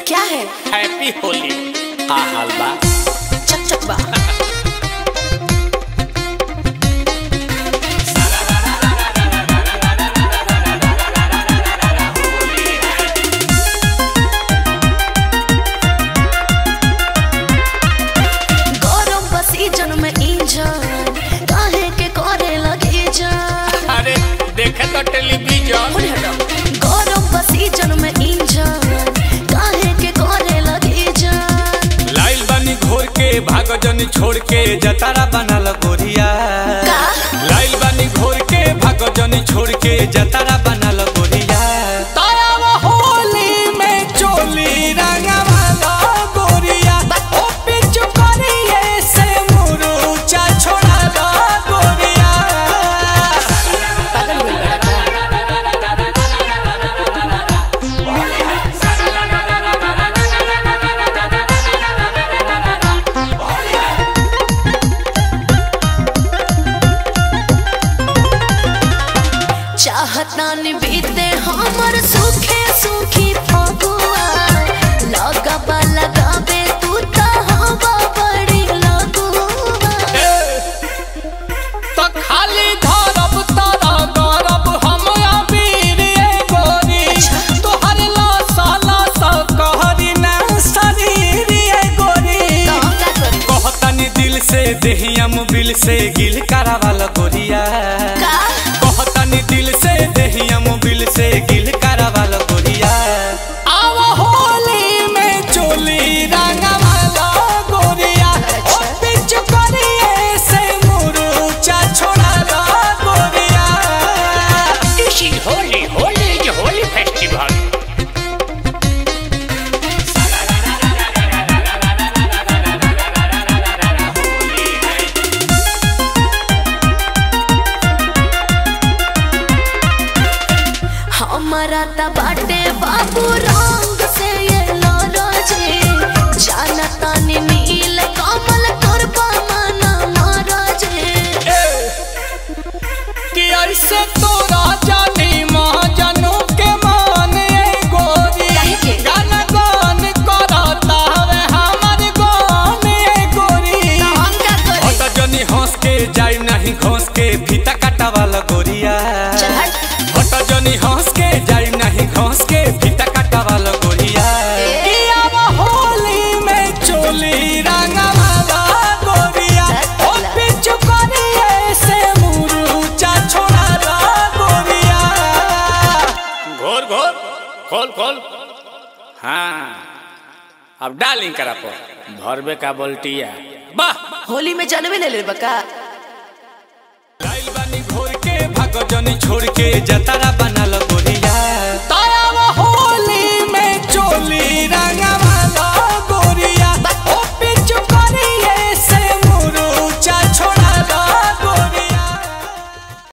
क्या है हैप्पी होली का हाल बा चक चक बा गरम बसी जन में इंजन काहे के करे लगे जान अरे देखे तो टेलीविजन होने हटो गरम बसी जन में इंजन काहे के करे लगे जान लाइल बानी घोर के भाग जनी छोड़ के जतारा बनल गोरिया का लाइल बानी घोर के भाग जनी छोड़ के जतारा बनल गोरिया तारा होली में चोली रंगवाला गोरिया ओ पिचु करिए से मुरुचा छोड़ाला गोरिया पागल बोल बड़ा का चाहतान बीते हमर सुखे सुखी फगुआ लगबा लगाबे तू त हवा बड़ी लगुआ तो खाली धरब तारा गरब हम अबीर ए गोरी तोहर लासा लासा कहरी ना शरीर ए गोरी तो हम का करी कहतनी दिल से देहिया मुबिल से गिल करावाल गोरिया का कहतनी दिल से देहिया मुबिल से गिल करावाल गोरिया आव होली में चोली रंगवाला गोरिया ओ पिच करिए से मुरुचा छोड़ाला गोरिया This is Holy. Holy is a holy festival. हमारा त बाटे बाबू रंग से ये लरजे जाना तानी नील कमल करबा मना मरजे कि ऐसे तोरा जानी महाजनों के मान ए गोरी काहे के? गान गान करता हवे हमर गान ए गोरी तो हम का करी हट जनी हंस के जाई नहीं घोंस के फीता काटा वाला गोरिया चल हट हट जनी हंस के जाई नहीं घोंस के फीता काटा वाला गोरिया ए। कि अब होली में चोली रंगा वाला गोरिया ओ चल। पिचु करिए से मुरुचा छोड़ा ला गोरिया घोर घोर खोल खोल हाँ अब डालिंग करा पर भरबे का बोल्टिया वाह होली में जानवे ले ले बका लाइल बानी घोर के भागो जनी छोड़ के जतारा बनल